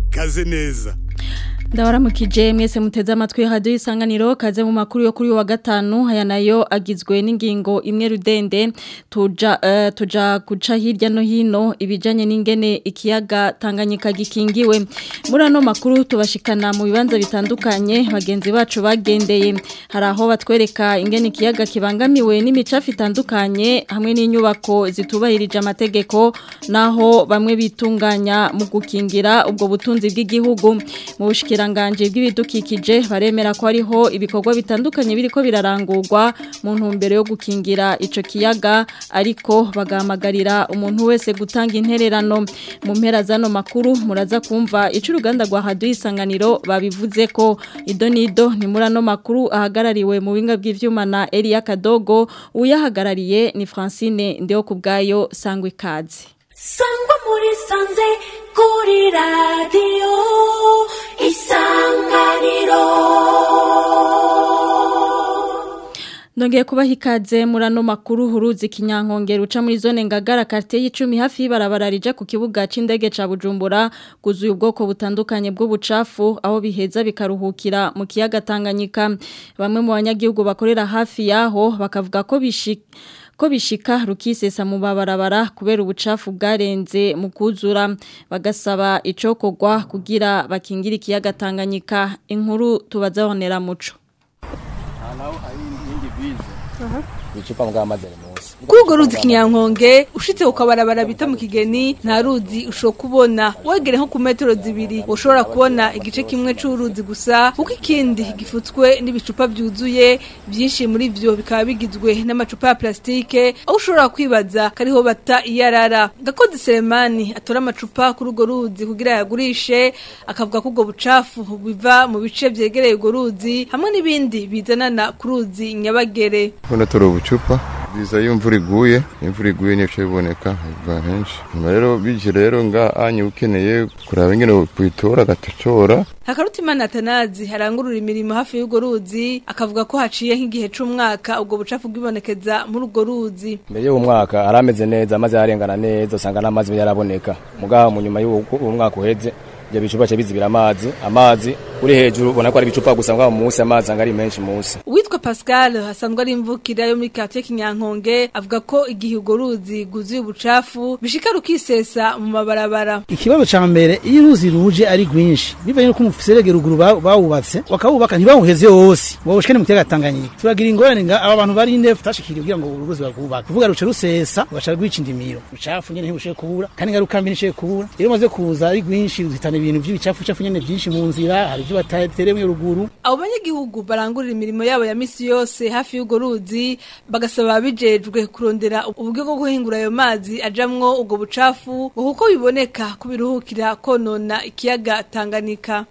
kaze neza ndabaramukije mwese muteze amatwi radio isanganiro kaze mu makuru yo kuri wa gatanu aya nayo agizwe n'ingingo imwe rudende tuja uh, tuja guca hirya no hino ibijanye n'ingene ikiyaga Tanganyika gikingiwe muri ano makuru tubashikana mu bibanza bitandukanye bagenzi bacu bagendeye hari aho batwereka ingene ikiyaga kibangamiwe n'imicafu itandukanye hamwe n'inyubako zitubahirije amategeko naho bamwe bitunganya mu gukingira ubwo butunzi bw'igihugu mu bushikira ubushikiranganje bw'ibidukikije baremera ko ariho ibikorwa bitandukanye biriko birarangurwa mu ntumbero yo gukingira ico kiyaga ariko bagahamagarira umuntu wese gutanga intererano mu mpera zano makuru muraza kumva ico uruganda rwa haduye isanganiro babivuze ko idonido ni muri ano makuru ahagarariwe mu binga bw'ivyuma na Elia Kadogo uyahagarariye ni Francine ndeho kubgayo sangwe ikaze sangwa muri sanze kuri radiyo isanganiro Nongeye kubaha ikaze muri ano makuru huruzi kinyankongera uca muri zone ngagara quartier y'icumi hafi y'ibarabara rija ku kibuga c'indege ca Bujumbura guzuye ubwoko butandukanye bw'ubucafu aho biheza bikaruhukira mu kiyaga Tanganyika bamwe mu banyagihugu bakorera hafi yaho bakavuga ko bishika ko bishika rukisesa mu babarabara kubera ubucafu bwarenze mu kuzura bagasaba icokogwa kugira bakingira ikiyaga Tanganyika inkuru tubazabonera muco icupa mbwa amazi ari munsi Kugo ruzi kinyankonge ushitse ukabarabara bita mu kigeni nta ruzi usho kubona wegere nko ku metero zibiri ushobora kubona igice kimwe c'uruzi gusa kuko ikindi gifutswe n'ibicupa byuzuye byinshi muri vyo bikaba bigizwe n'amacupa ya plastike aho ushobora kwibaza kariho bata iyarara gakozi Selemani atora amacupa kuri urwo ruzi kugira yagurishe akavuga ko ubwo bucafu biva mu bice vyegereye urwo ruzi hamwe n'ibindi bizanana ku ruzi nyabagere Hano turi ubucupa biza iyo imvura iguye imvura iguye niyo biboneka biva henshi nyuma rero bije rero nga anye ukeneye kuraba ingene kuyitora agatacora Hakarutimana Atanazi harangurura imirimo hafi y'urwo ruzi akavuga ko haciye nk'igihe c'umwaka ubwo bucafu bwibonekeza muri urwo ruzi mbere y'uwo mwaka arameze neza amazi yarengana neza usanga n'amazi yaraboneka mugaha mu nyuma y'uwo mwaka uheze ibyo bicupa cyo bizibira amazi amazi uri hejuru ubona ko ari ibicupa gusa ngo munsi amazi anga ari menshi munsi Uwitwa Pascal hasanzwe ari imvukira yo muri quartier Kinyankonge avuga ko igihe urwo ruzi guzuye ubucafu bishika rukisesa mu mabarabara ikibazo ca mbere iyo uruzi ruje ari rwinshi bivanye nuko umuserege ruguru ba- bawubatse bakawubaka ntibawuheze wose ngo bushikane mu kiyaga Tanganyika turagira ingorane nga aba bantu bari inde tutashikiriye kugira ngo uruzi barwubake kuvuga ruce rusesa ugaca rwica indimiro ubucafu nyene ntibushoboye kubura kandi ngaruka mbi ntishoboye kubura iyo umaze kuza ari rwinshi ruzitana ibintu vy'ibicafu cafu nyene vyinshi mu nzira hari ivyo batateremwe ruguru abo banyagihugu barangurira imirimo yabo ya misi yose hafi y'urwo ruzi bagasaba ababijejwe kurondera uburyo bwo guhingura ayo mazi ajamwo ubwo bucafu ngo kuko biboneka ko biruhukira konona ikiyaga Tanganyika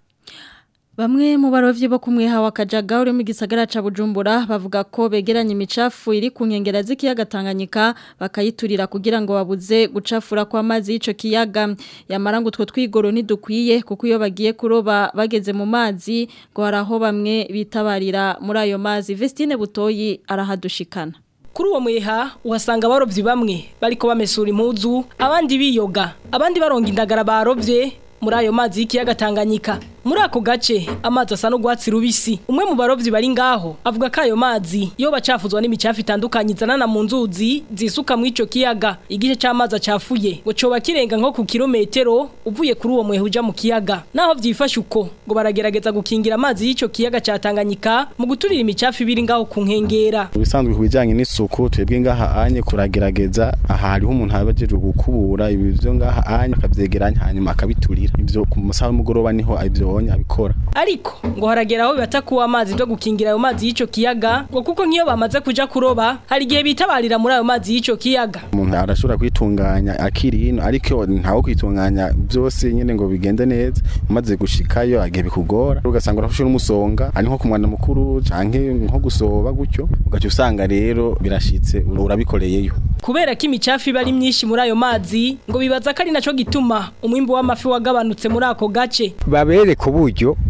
Bamwe mu barovyi bo kumweha wa Kajaga uri mu gisagara ca Bujumbura bavuga ko begeranya imicafu iri ku nkengera z'ikiyaga Tanganyika bakayiturira kugira ngo babuze gucafura kwa mazi y'ico kiyaga yamara ngo utwo twigoro ntidukwiye kuko iyo bagiye kuroba bageze mu mazi ngo haraho bamwe bitabarira muri ayo mazi Vestine Butoyi arahadushikana Kuri uwo mweha uhasanga abarovyi bamwe bariko bamesura impuzu abandi biyoga abandi baronga indagara barovye muri ayo mazi y'ikiyaga Tanganyika muri ako gace amazi asa n'urwatsi rubisi umwe mu barovyi bari ngaho avuga ko ayo mazi iyo bacafuzwa n'imicafu itandukanye izanana mu nzuzi zisuka mu ico kiyaga igice c'amazi acafuye ngo coba kirenga nko ku kilometero uvuye kuri uwo mweha uja mu kiyaga naho vyifashe uko ngo baragerageza gukingira amazi y'ico kiyaga ca Tanganyika mu guturira imicafu ibiri ngaho ku nkengera ibisanzwe ku bijyanye n'isuku twebwe ngaha anye kuragerageza aha hariho umuntu abajeje gukubura ibi byo ngaha anye akabyegeranya hanyuma akabiturira ibyo ku musaha w'umugoroba niho ibyo abikora ariko ngo haragera aho bibata kuwa amazi byo gukingira ayo mazi y'ico kiyaga ngo kuko nk'iyo bamaze kuja kuroba hari igihe bitabarira muri ayo mazi y'ico kiyaga umuntu arashobora kwitunganya akiri hino ariko ntawo kwitunganya byose nyine ngo bigende neza umaze gushikayo agiye bikugora ugasanga urafashe n'umusonga ari nko ku mwana mukuru canke nko gusoba gutyo ugaca usanga rero birashitse urabikoreyeyo kubera ko imicafu iba ari myinshi muri ayo mazi ngo bibaza ko ari naco gituma umwimbu w'amafi wagabanutse muri ako gace babereka uburyo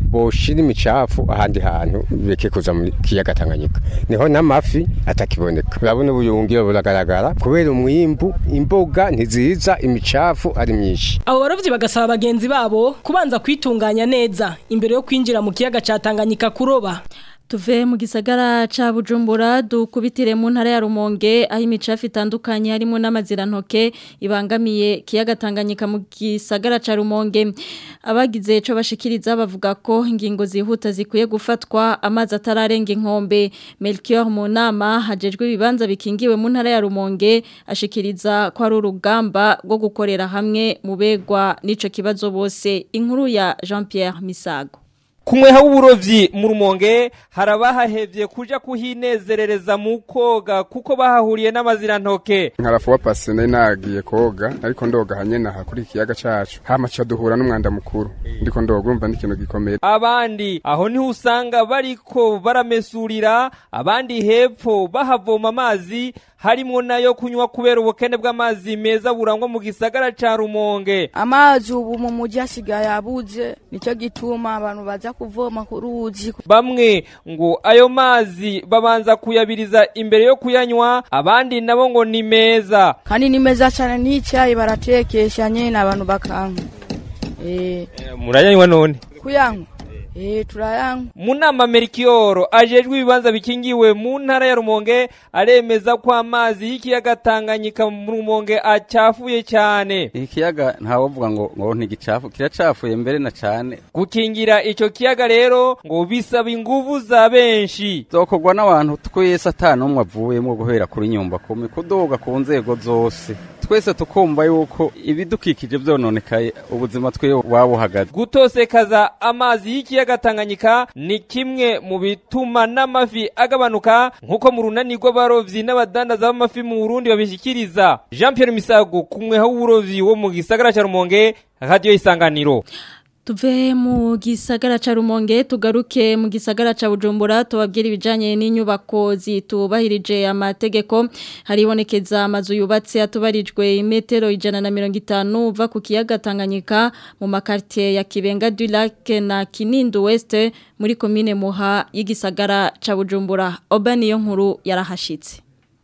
boshira imicafu ahandi hantu beke kuza mu kiyaga Tanganyika niho n'amafi atakiboneka urabona ubuyungiro buragaragara kubera umwimbu imboga ntiziza imicafu ari myinshi abo barovyi bagasaba bagenzi babo kubanza kwitunganya neza imbere yo kwinjira mu kiyaga ca Tanganyika kuroba Tuve mu gisagara ca Bujumbura dukubitire mu ntara ya Rumonge aho imicafu itandukanye harimo n'amazirantoke ibangamiye kiyaga Tanganyika mu gisagara ca Rumonge abagize ico bashikiriza bavuga ko ingingo zihuta zikwiye gufatwa amazi atararenga inkombe Melchior Munama hajejwe ibibanza bikingiwe mu ntara ya Rumonge ashikiriza ko ari urugamba rwo gukorera hamwe mu begwa n'ico kibazo bose inkuru ya Jean-Pierre Misago kumweha w'uburovyi mu rumonge harabahahevye kuja kuhinezerereza mu koga kuko bahahuriye n'amazirantoke nkarafuwa pasi nari nagiye koga ariko ndoga hanyene aha kuri ikiyaga cacu hama ca duhura n'umwanda mukuru ndiko ndoga urumva ni ikintu gikomeye abandi aho niho usanga bariko baramesurira abandi hepfo bahavoma amazi harimo nayo kunywa kubera ubukene bw'amazi meza burangwa mu gisagara ca rumonge amazi ubu mu mujyi asigaye abuze nicyo gituma abantu baza kuvoma ku ruzi bamwe ngo ayo mazi babanza kuyabiriza imbere yo kuyanywa abandi nabo ngo ni meza kandi ni meza cyane n'icyayi baratekesha nyine abantu bakanywa eh murayanywa none kuyanywa Eh turayanywa mu nama Merkioro ajejwe ibibanza bikingiwe mu ntara ya Rumonge aremeza ko amazi y'ikiyaga Tanganyika mu Rumonge acafuye cyane ikiyaga ntawovuga ngo ngo ntigicafu kiracafuye mbere na cyane gukingira ico kiyaga rero ngo bisaba inguvu za benshi zokorwa n'abantu twese atanu umwe avuyemo guhera kuri nyumba kumi kudoga ku nzego zose twese tukumva yuko ibidukikije byononekaye ubuzima twe wabuhagaze gutosekaza amazi y'ikiyaga Tanganyika ni kimwe mu bituma n'amafi agabanuka nk'uko mu runani rw'abarovyi n'abadandaza b'amafi mu Burundi babishikiriza Jean Pierre Misago kumwe w'uburovyi wo mu gisagara ca Rumonge radio isanganiro Tuve mu gisagara ca Rumonge tugaruke mu gisagara ca Bujumbura tubabwira ibijanye n'inyubako zitubahirije amategeko haribonekeza amazu yubatse atubarijwe imetero ijana na mirongo itanu uva ku kiyaga Tanganyika mu makartie ya Kibenga du Lac na Kinindo West muri komine Muha y'igisagara ca Bujumbura Obani yo nkuru yarahashitse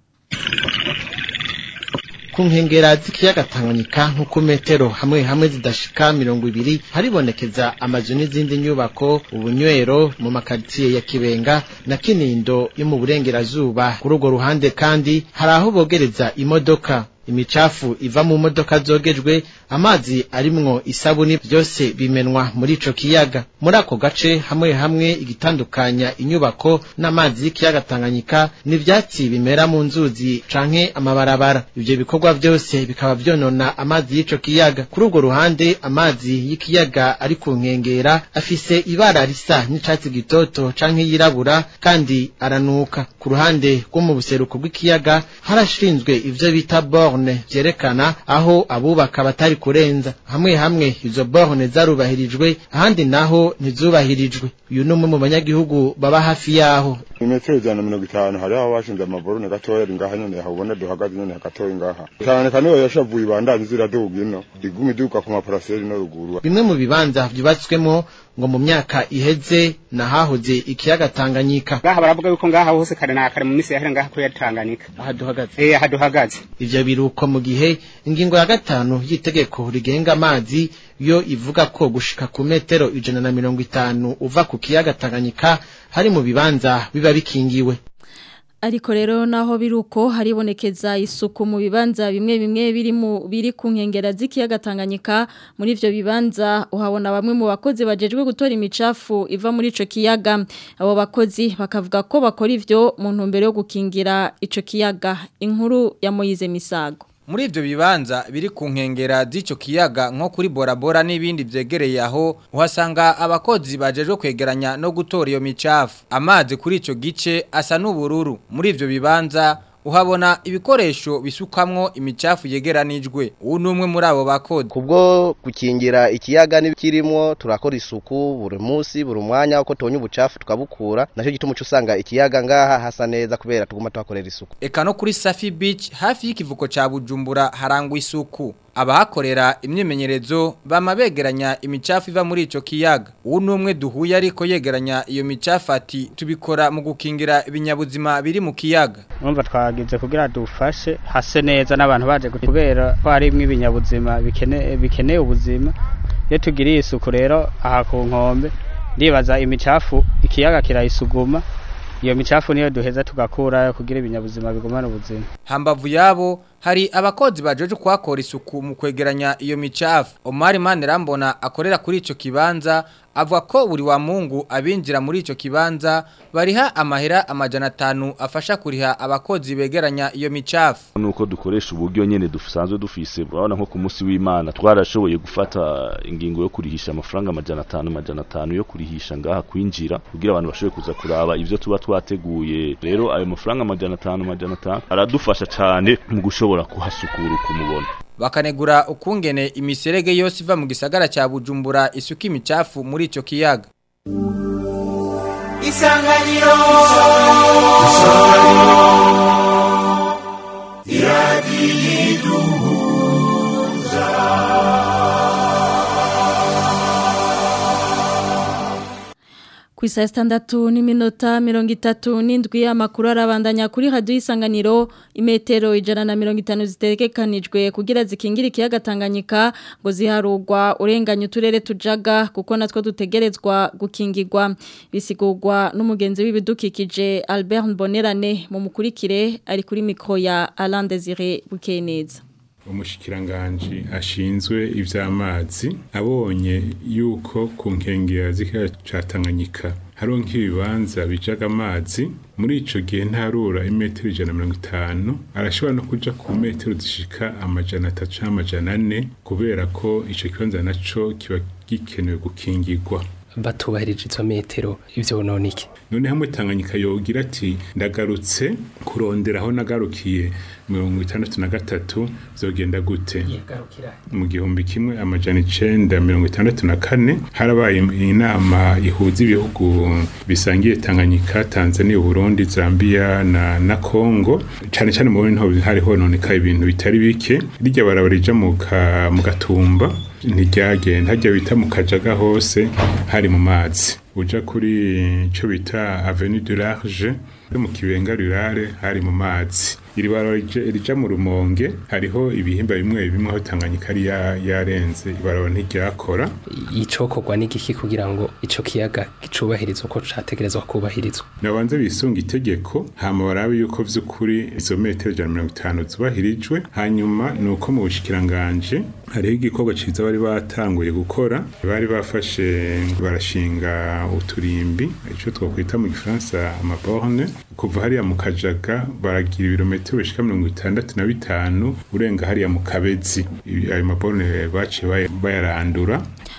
ku nkengera z'ikiyaga Tanganyika nko ku metero hamwe hamwe zidashika mirongo ibiri haribonekeza amazu n'izindi nyubako ubunywero mu makaritsiye ya Kibenga na Kinindo yo mu burengerazuba kuri urwo ruhande kandi hari aho bogereza imodoka imicafu iva mu modoka zogejwe amazi arimwo isabuni byose bimenwa muri ico kiyaga muri ako gace hamwe hamwe igitandukanya inyubako n'amazi y'ikiyaga Tanganyika n'ivyatsi bimera mu nzuzi canke amabarabara ivyo bikorwa byose bikaba vyonona amazi y'ico kiyaga kuri urwo ruhande amazi y'ikiyaga ari ku nkengera afise ibara risa n'icatsi gitoto canke yirabura kandi aranuka ku ruhande rwo mu buseruko bw'ikiyaga harashinzwe ivyo bita bor borne vyerekana aho abubaka batari kurenza hamwe hamwe izo borne zarubahirijwe ahandi naho ntizubahirijwe uyu ni umwe mu banyagihugu baba hafi yaho imetero ijana na mirongo itanu hariho aho bashinze amaborone gatoya ari ngaha nyene habona duhagaze nyene gatoya ngaha cyane kandi yo yashavuye ibandanye ziraduga ino iguma iduka ku maparaseri no ruguru bimwe mu bibanza vyubatswemo ngo mu myaka iheze nahahoze ikiyaga Tanganyika ngaha baravuga yuko ngaha hose kare na kare mu misi yahera ngaha kuri Tanganyika aha duhagaze eh aha duhagaze ivyo biruko mu gihe ingingo ya gatanu y'itegeko rigenga amazi yo ivuga ko gushika ku metero ijana na mirongo itanu uva ku kiyaga Tanganyika hari mu bibanza biba bikingiwe ariko rero naho biruko haribonekeza isuku mu bibanza bimwe bimwe biri mu biri ku nkengera z'ikiyaga Tanganyika muri ivyo bibanza uhabona bamwe mu bakozi bajejwe gutora imicafu iva muri ico kiyaga abo bakozi bakavuga ko bakora ivyo mu ntumbero yo gukingira ico kiyaga inkuru ya Moyize Misago muri ivyo bibanza biri ku nkengera z'ico kiyaga nko kuri borabora n'ibindi vyegereye aho uhasanga abakozi bajejwe kwegeranya no gutora iyo micafu amazi kuri ico gice asa n'ubururu muri ivyo bibanza uhabona ibikoresho bisukamwo imicafu yegeranijwe ubu ni umwe muri abo bakozi kubwo gukingira ikiyaga n'ibikirimo turakora isuku buri munsi buri mwanya uko tubonye ubucafu tukabukura nacyo gituma uca usanga ikiyaga ngaha hasa neza kubera tuguma tuhakorera isuku eka no kuri safi beach hafi y'ikivuko ca bujumbura harangwa isuku abahakorera imyimenyerezo bama begeranya imicafu iva muri ico kiyaga uwo numwe duhuye ariko yegeranya iyo micafu ati tubikora mu gukingira ibinyabuzima biri mu kiyaga urumva twagize kugira dufashe hase neza n'abantu baje kubera ko harimwo ibinyabuzima bikene- bikeneye ubuzima iyo tugiriye isuku rero aha ku nkombe ndibaza imicafu ikiyaga kirayisuguma iyo micafu niyo duheza tugakurayo kugira ibinyabuzima bigumane ubuzima hambavu yabo hari abakozi bajeje kuhakora isuku mu kwegeranya iyo micafu Omar Manirambona akorera kuri ico kibanza avuga ko buri wa Mungu abinjira muri ico kibanza bariha amahera amajana atanu afasha kuriha abakozi begeranya iyo micafu nuko dukoresha uburyo nyene dusanzwe dufise urabona nko ku munsi w'Imana twarashoboye gufata ingingo yo kurihisha amafaranga amajana atanu amajana atanu yo kurihisha ngaha kwinjira kugira abantu bashobore kuza kuraba ivyo tuba twateguye rero ayo mafaranga amajana atanu amajana atanu aradufasha cane mu gushobora kuhasukura ukumubona bakanegura ukungene imiserege yose iva mu gisagara ca Bujumbura isuka imicafu muri ico kiyaga Isanganiro iradiyiduhuza Ku isa sitandatu n'iminota mirongo itatu n'indwi amakuru arabandanya kuri radiyo isanganiro imetero ijana na mirongo itanu zitegekanijwe kugira zikingire ikiyaga Tanganyika ngo ziharugwa urenganya uturere tujaga kuko natwo dutegerezwa gukingirwa bisigurwa n'umugenzi w'ibidukikije Albert Mbonerane mu mukurikire ari kuri mikoro ya Alain Desire Bukeneza umushikiranganji ashinzwe ivy'amazi abonye yuko ku nkengera z'ikiyaga ca Tanganyika hariho nk'ibibanza bijaga amazi muri ico gihe ntarura imetero ijana na mirongo itanu arashobora no kuja ku metero zishika amajana atatu canke amajana ane kubera ko ico kibanza naco kiba gikenewe gukingirwa batubahirije izo metero ivyo none iki none hamwe Tanganyika yogira ati ndagarutse kurondera aho nagarukiye mirongo itandatu na gatatu vyogenda gute mu gihumbi kimwe amajana icenda mirongo itandatu na kane harabaye inama ihuza ibihugu bisangiye Tanganyika Tanzania Burundi Zambia na na Congo cane cane mu bintu hari hononekaye ibintu bitari bike rijya barabarija mu ka- mu gatumba ntiryagenda hajya bita mu kajaga hose hari mu mazi uja kuri ico bita avenue du large yo mu kibenga rurare hari mu mazi iri barabara rija- rija mu rumonge hariho ibihimba bimwe bimwe aho Tanganyika yari ya- yarenze ibarabara ntiryakora icokorwa n'igiki kugira ngo ico kiyaga gicubahirizwe uko categerezwa kubahirizwa nabanze bisunga itegeko hama barabe yuko vy'ukuri izo metero ijana na mirongo itanu zubahirijwe hanyuma ni uko mu bushikiranganje hariho igikorwa ciza bari batanguye gukora bari bafashe barashinga uturimbi ico twakwita mu gifaransa amaborne kuva hariya mu kajaga baragira ibirometero bishika mirongo itandatu na bitanu urenga hariya mu kabezi Ibi- ayo maborne baciye baya- bayarandura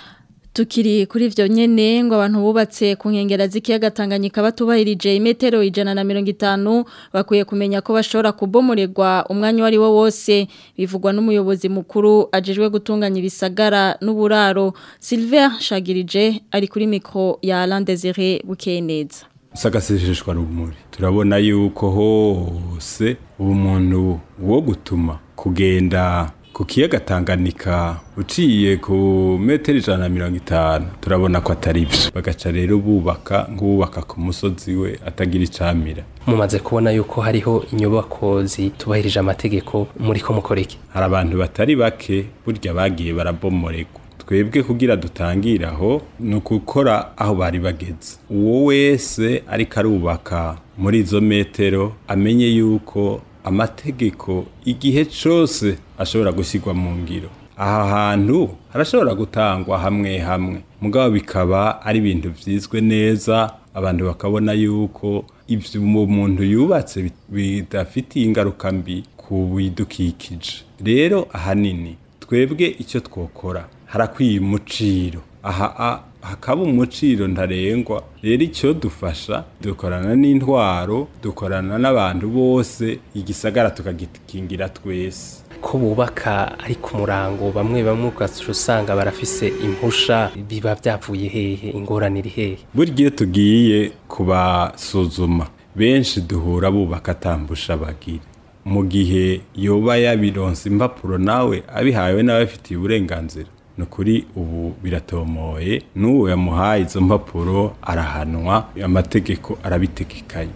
Tukiri kuri ivyo nyene ngo abantu bubatse ku nkengera z'ikiyaga Tanganyika batubahirije imetero ijana na mirongo itanu bakwiye kumenya ko bashobora kubomoregwa umwanya wari wo wose bivugwa n'umuyobozi mukuru ajejwe gutunganya ibisagara n'uburaro Silver Shagirije ari kuri mikro ya Alain Desire Bukeneza sagasesheshwa rumuri turabona yuko hose umuntu wo gutuma kugenda ku kiyaga Tanganyika uciye ku metero ijana na mirongo itanu turabona ko atari byo bagaca rero bubaka nk'ubaka ku musozi we atagira icamira mumaze kubona yuko hariho inyubako zitubahirije amategeko muri ko mukoreke hari abantu batari bake burya bagiye barabomoregwa twebwe kugira dutangire aho ni ukukora aho bari bageze uwo wese ariko arubaka muri izo metero amenye yuko amategeko igihe cyose ashobora gushyirwa mu ngiro aha hantu harashobora gutangwa hamwe hamwe mugabo bikaba ari ibintu byizwe neza abantu bakabona yuko ibyo umuntu yubatse bit- bidafitiye ingaruka mbi ku bidukikije rero ahanini twebwe icyo twokora harakwiye umuciro aha a- hakaba umuciro ntarengwa rero icyo dufasha dukorana n'intwaro dukorana n'abantu bose igisagara tukagikingira twese ko bubaka ari ku murango bamwe bamwe ugaca usanga barafise impusha biba byavuye hehe ingorane iri hehe burya iyo tugiye kubasuzuma benshi duhura bubaka atambusha bagira mu gihe yoba yabironse impapuro nawe abihawe n'abafitiye uburenganzira ni ukuri ubu biratomoye n'uwo yamuhaye izo mpapuro arahanwa amategeko arabitegekanye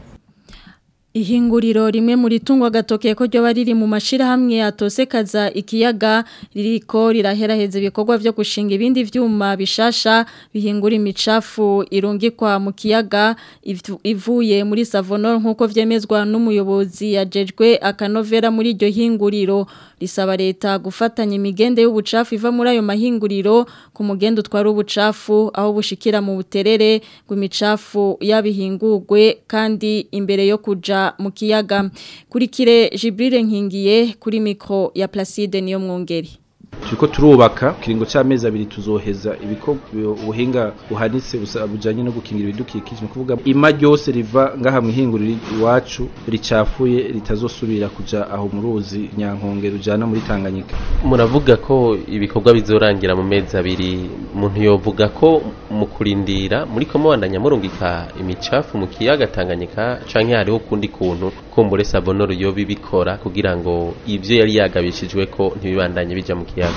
Ihinguriro rimwe muri tungwa gatoke ko ryo bariri mu mashirahamwe atosekaza ikiyaga ririko riraheraheza ibikorwa vyo gushinga ibindi vyuma bishasha bihingura imicafu irungikwa mu kiyaga ivu- ivuye muri Savonor nkuko vyemezwa n'umuyobozi yajejwe akanovera muri iryo hinguriro risaba leta gufatanya imigende y'ubucafu iva muri ayo mahinguriro ku mugende utwara ubucafu aho bushikira mu buterere ngo imicafu yabihingurwe kandi imbere yo kuja mu kiyaga kurikire Jibril Nkingiye kuri mikro ya Placide niyo mwongeri turiko turubaka kiringo c'amezi abiri tuzoheza ibiko ubuhinga buhanitse busa- bujanye no gukingira ibidukikije ni kuvuga ima ryose riva ngaha mwihinguriro iwacu ricafuye ritazosubira kuja aho mu ruzi nyankonge rujana muri Tanganyika muravuga ko ibikorwa bizorangira mu mezi abiri umuntu yovuga ko mu kurindira muri ko mubandanya murungika imicafu mu kiyaga Tanganyika canke hariho ukundi kuntu kumbure Savonoro yoba ibikora kugira ngo ivyo yari yagabishijwe ko ntibibandanye bija mu kiyaga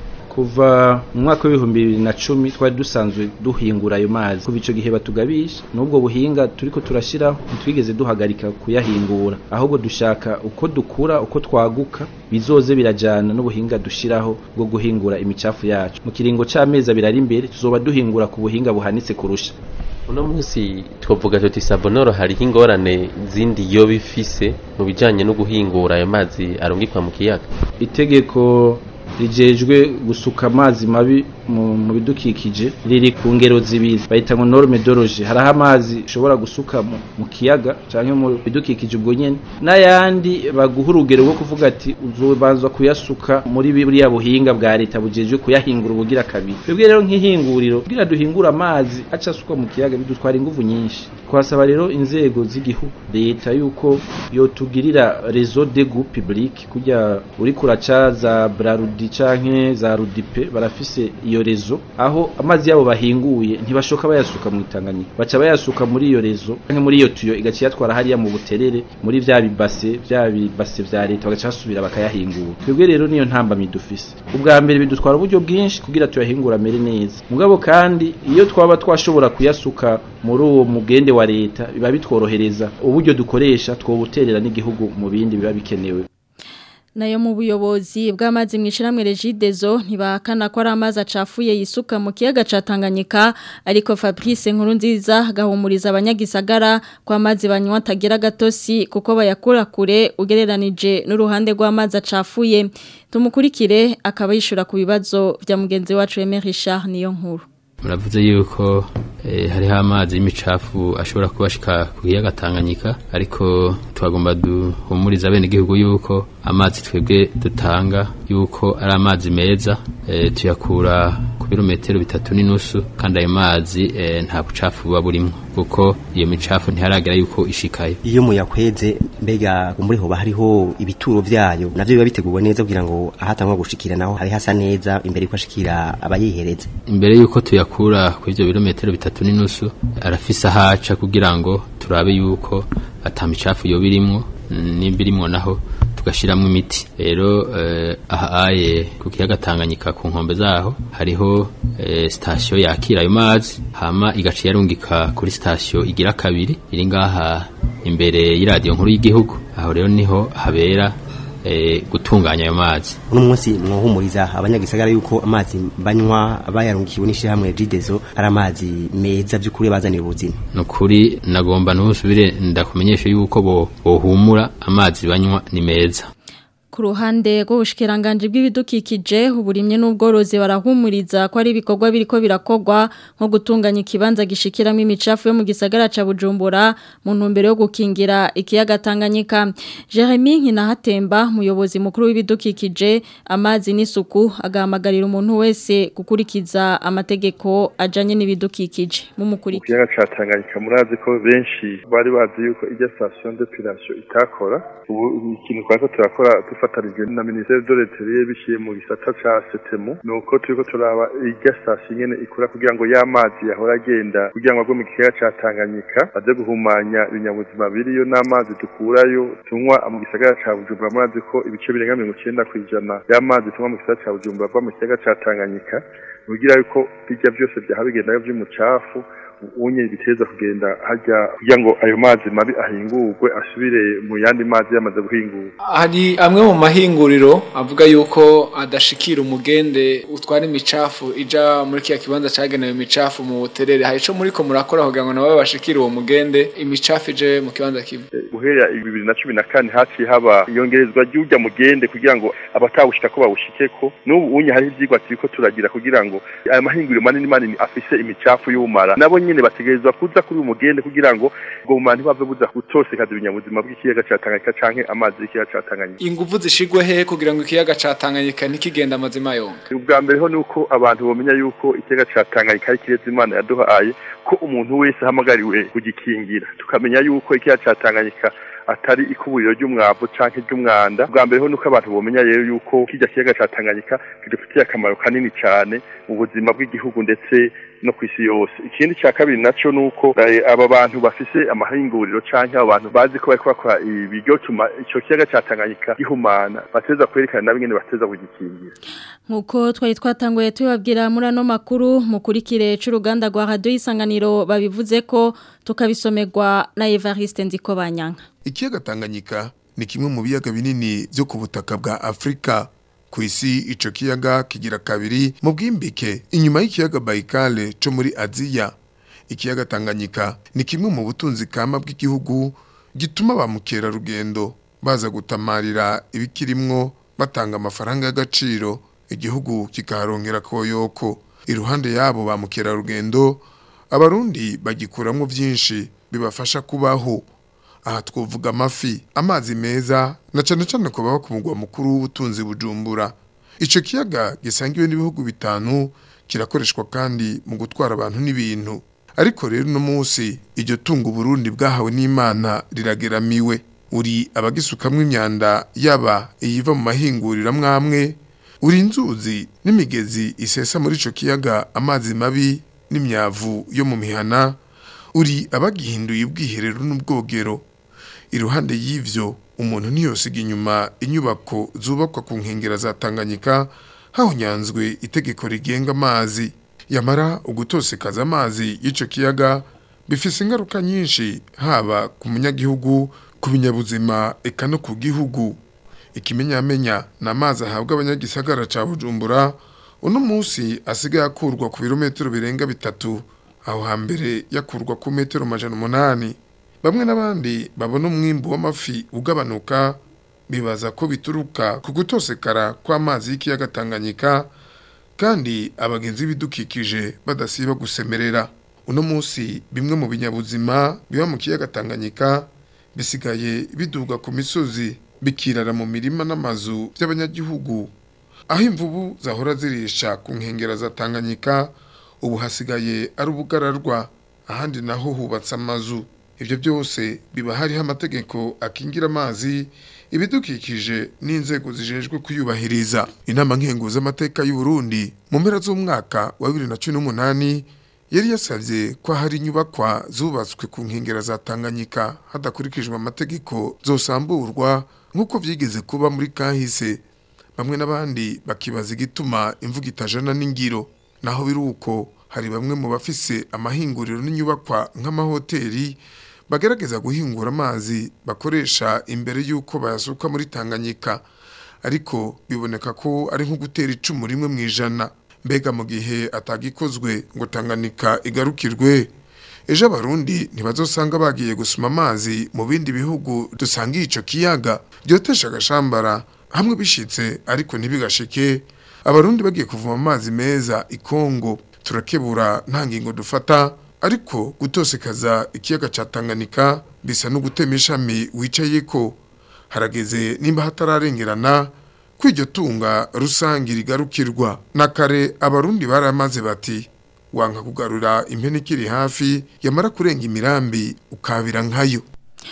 kuva mu mwaka w'ibihumbi bibiri na cumi twari dusanzwe duhingura ayo mazi kuva ico gihe batugabisha n'ubwo buhinga turiko turashiraho ntitwigeze duhagarika kuyahingura ahubwo dushaka uko dukura uko twaguka bizoze birajana n'ubuhinga dushiraho bwo guhingura imicafu yacu mu kiringo c'amezi abiri ari imbere tuzoba duhingura ku buhinga buhanitse kurusha uno munsi twavuga tuti Savonoro hariho ingorane zindi yo bifise mu bijanye no guhingura ayo mazi arungikwa mu kiyaga itegeko rijejwe gusuka amazi mabi mu mu bidukikije riri ku ngero zibiri bayita ngo norme doroje hariho amazi ushobora gusuka mu, mu kiyaga canke mu bidukikije ubwo nyene n'ayandi baguha urugero rwo kuvuga ati uzobanza kuyasuka muri buriya buhinga bwa leta bujejwe kuyahingura ubugira kabiri twebwe rero nk'ihinguriro kugira duhingura amazi aca asukwa mu kiyaga bidutwara inguvu nyinshi twasaba rero inzego z'igihugu leta yuko yotugirira réseau de goût public kujya uri kuraca za Brarudi canke za Rudipe barafise iyo rezo aho amazi yabo bahinguye ntibashoka bayasuka mu Tanganyika baca bayasuka muri iyo rezo canke muri iyo tuyo igaci yatwara hariya mu buterere muri vya bibase vya bibase vya leta bagaca basubira bakayahingura twebwe rero niyo ntambamyi dufise ubwa mbere bidutwara uburyo bwinshi kugira tuyahingura amere neza mugabo kandi iyo twaba twashobora kuyasuka muri uwo mugende wa leta biba bitworohereza uburyo dukoresha twobuterera n'igihugu mu bindi biba bikenewe nayo mu buyobozi bw'amazi mu ishiramwe Regidezo ntibahakana ko ari amazi acafuye yisuka mu kiyaga ca Tanganyika ariko Fabrice Nkurunziza gahumuriza abanyagisagara ko amazi banywa atagira gatosi kuko bayakura kure ugereranije n'uruhande rw'amazi acafuye tumukurikire akaba yishura ku bibazo vya mugenzi wacu Aimé Richard niyo nkuru muravuze yuko eh, hariho amazi y'imicafu ashobora kubashika ku kiyaga Tanganyika ariko twagomba duhumuriza bene igihugu yuko amazi twebwe dutanga yuko ari amazi meza eh, tuyakura ku birometero bitatu n'inusu kandi ayo mazi eh, nta bucafu buba burimwo kuko iyo micafu ntiharagera yuko ishikayo iyo muyakweze mbega muri hoba hariho ibituro vyayo navyo biba biteguwe neza kugira ngo ahatangwa gushikira naho hari hasa neza imbere yuko ashikira abayihereza imbere yuko tuyakura ku ivyo birometero bitatu n'inusu arafise ahaca kugira ngo turabe yuko ata micafu yoba irimwo nimba irimwo naho tugashiramwo imiti rero eh, aha aye ku kiyaga Tanganyika ku nkombe zaho hariho eh, sitasiyo yakira ayo mazi hama igaca yarungika kuri sitasiyo igira kabiri iri ngaha imbere y'iradiyo nkuru y'igihugu aho rero niho habera eh, gutunganya ayo mazi uno munsi mwohumuriza abanyagisagara yuko amazi banywa bayarungikiwe n'ishirahamwe Regidezo ari amazi meza by'ukuri bazanira ubuzima nukuri nagomba nusubire ndakumenyesha yuko bo bohumura amazi banywa ni meza ku ruhande rw'ubushikiranganje bw'ibidukikije uburimye n'ubworozi barahumuriza ko ari ibikorwa biriko birakogwa nko gutunganya ikibanza gishikiramo imicafu yo mu gisagara ca Bujumbura mu ntumbero yo gukingira ikiyaga Tanganyika Jeremy Nkinahatemba muyobozi mukuru w'ibidukikije amazi n'isuku agahamagarira umuntu wese gukurikiza amategeko ajanye n'ibidukikije mu mukuriki ikiyaga ca Tanganyika murazi ko benshi bari bazi yuko ijya station d'epilation itakora ubu ikintu twako turakora dufatanije na minisiteri de l'Intérieur biciye mu gisata ca setemu ni uko turiko turaba irya sitasiyo nyene ikora kugira ngo ya mazi yahora agenda kugira ngo agwe mu kiyaga ca Tanganyika aze guhumanya ibinyabuzima biriyo n'amazi dukurayo tunywa mu gisagara ca Bujumbura murazi ko ibice birenga mirongo icenda kw'ijana y'amazi tunywa mu gisagara ca Bujumbura ava mu kiyaga ca Tanganyika kugira yuko bijya byose byaha bigenda vy'umucafu unye biteza kugenda hajya kugira ngo ayo mazi mabi ahingurwe asubire mu yandi mazi yamaze guhingurwa hari amwe mu mahinguriro avuga yuko adashikira umugende utwara imicafu ija muri kiya kibanza cagenewe imicafu mu buterere hari ico muriko murakora kugira ngo nabo bashikire uwo mugende imicafu ije mu kibanza kimwe guhera bibiri na cumi na kane haciye haba iyongerezwa ry'urya mugende kugira ngo abatawushika ko bawushikeko n'ubu unye hariho ivyigwa turiko turagira kugira ngo aya mahinguriro manini manini afise imicafu y'ubumara nabo nyene bategerezwa kuza kuri uyu mugende kugira ngo ubwo bumara ntibave buza gutosekaza ibinyabuzima bw'ikiyaga ca Tanganyika canke amazi y'ikiyaga ca Tanganyika inguvu zishigwe he kugira ngo ikiyaga ca Tanganyika ntikigenda amazima yonga ubwa mbere ho nuko abantu bomenya yuko ikiyaga ca Tanganyika ari kirezi Imana yaduhaye ko umuntu wese ahamagariwe kugikingira tukamenya yuko ikiyaga ca Tanganyika atari ikuburiro ry'umwavu canke ry'umwanda bwa mbere ho nuko abantu bomenya rero yuko kirya kiyaga ca Tanganyika kidufitiye akamaro kanini cane mu buzima bw'igihugu ndetse no ku isi yose ikindi cya kabiri naco nuko eh, aba bantu bafise amahinguriro canke abo bantu bazi ko bariko bakora ibiryotuma ico kiyaga ca Tanganyika gihumana bateza kwerekana nabo nyene bateza kugikingira Nkuko twari twatanguye tubabwira muri ano makuru mukurikire c'uruganda rwa radio isanganiro babivuze ko tukabisomerwa na Evariste Ndikobanyanga Ikiyaga Tanganyika ni kimwe mu biyaga binini byo ku butaka bwa Afrika. Ku isi ico kiyaga kigira kabiri mu bwimbike inyuma y'ikiyaga Baikale cyo muri Aziya. Ikiyaga Tanganyika ni kimwe mu butunzi kama bw'igihugu gituma ba mukerarugendo baza gutamarira ibikirimwo batanga amafaranga y'agaciro igihugu kikaharongera koyoko. Iruhande yabo ba mukerarugendo abarundi bagikuramwo byinshi bibafasha kubaho aha twovuga amafi amazi meza na cyane cyane ko baba ku mugwa mukuru w'ubutunzi bujumbura icyo kiyaga gisangiwe n'ibihugu bitanu kirakoreshwa kandi mu gutwara abantu n'ibintu ariko rero uno munsi iryo tungo Burundi bwahawe n'imana rirageramiwe uri abagisukamwo imyanda yaba iyiva mu mahinguriro amwamwe uri inzuzi n'imigezi isesa muri icyo kiyaga amazi mabi n'imyavu yo mu mihana uri abagihinduye ubwiherero n'ubwogero iruhande y'ivyo umuntu ntiyosiga inyuma inyubako zubakwa ku nkengera za Tanganyika hahunyanzwe itegeko rigenga amazi yamara ugutosekaza amazi y'ico kiyaga bifise ingaruka nyinshi haba ku munyagihugu ku binyabuzima eka no ku gihugu ikimenyamenya na amazi ahabwa abanyagisagara ca Bujumbura uno munsi asigaye akurwa ku birometero birenga bitatu aho hambere yakurwa ku metero majana umunani bamwe n'abandi babona umwimbu w'amafi ugabanuka bibaza ko bituruka ku gutosekara kw'amazi y'ikiyaga Tanganyika kandi abagenzi bidukikije badasiba gusemerera uno munsi bimwe mu binyabuzima biba mu kiyaga Tanganyika bisigaye biduga ku misozi bikirara mu mirima n'amazu by'abanyagihugu aho imvubu zahora zirisha ku nkengera za Tanganyika ubu hasigaye ari ubugararwa ahandi naho hubatse amazu ibyo byose biba hariho amategeko akingira amazi ibidukikije n'inzego zijejwe kuyubahiriza inama nkenguza amateka y'u Burundi mu mpera z'umwaka wa 2018 yari yasavye ko hari inyubakwa zubatswe ku nkengera za Tanganyika hadakurikijwe amategeko zosamburwa nk'uko vyigeze kuba muri kahise bamwe n'abandi bakibaza igituma imvuga itajana n'ingiro naho biruko hari bamwe mu bafise amahinguriro n'inyubakwa nk'amahoteli bagerageza guhingura amazi bakoresha imbere y'uko bayasuka muri Tanganyika ariko biboneka ko ari nko gutera icumu rimwe mu ijana mbega mu gihe atagikozwe ngo Tanganyika igarukirwe ejo abarundi ntibazosanga bagiye gusuma amazi mu bindi bihugu dusangiye ico kiyaga byotesha agashambara hamwe bishitse ariko ntibigashike abarundi bagiye kuvoma amazi meza ikongo turakebura nta ngingo dufata ariko gutosekaza ikiyaga ca Tanganyika bisa no gutema ishami wicaye ko harageze nimba hatararengerana kw'iryo tunga rusangi rigarukirwa na kare abarundi baramaze bati wanka kugarura impene ikiri hafi yamara kurenga imirambi ukabira nkayo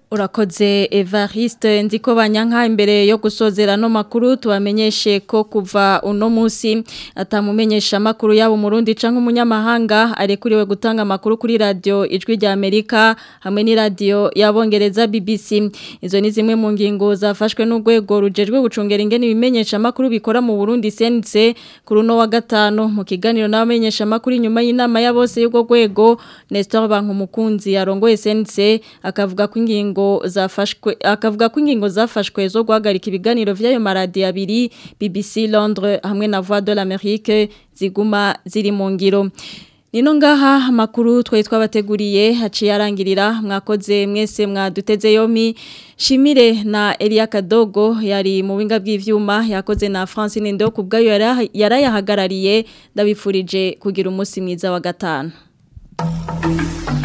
Urakoze Evariste ndiko banyanka imbere yo gusozera no makuru tubamenyeshe ko kuva uno musi atamumenyesha makuru yabo murundi canke umunyamahanga arekuriwe gutanga makuru kuri radio ijwi rya Amerika hamwe ni radio yabongereza BBC izo ni zimwe mu ngingo zafashwe n'urwego rujejwe gucungera ingene ibimenyesha makuru bikora mu Burundi CNC kuri no wa gatano mu kiganiro n'abamenyesha makuru inyuma y'inama ya bose y'ugo rwego Nestor Bankumukunzi yarongoye CNC akavuga ko ingingo zafashwe akavuga ko ingingo zafashwe zo guhagarika ibiganiro vy'ayo maradi abiri BBC Londres hamwe na Voix de l'Amérique ziguma ziri mu ngiro Nino ngaha makuru twari twabateguriye haciye arangirira mwakoze mwese mwaduteze yomi Shimire na Elia Kadogo yari mu winga bw'ivyuma yakoze na Francine Ndo kubgayo yarayahagarariye ndabifurije kugira umunsi mwiza wa gatanu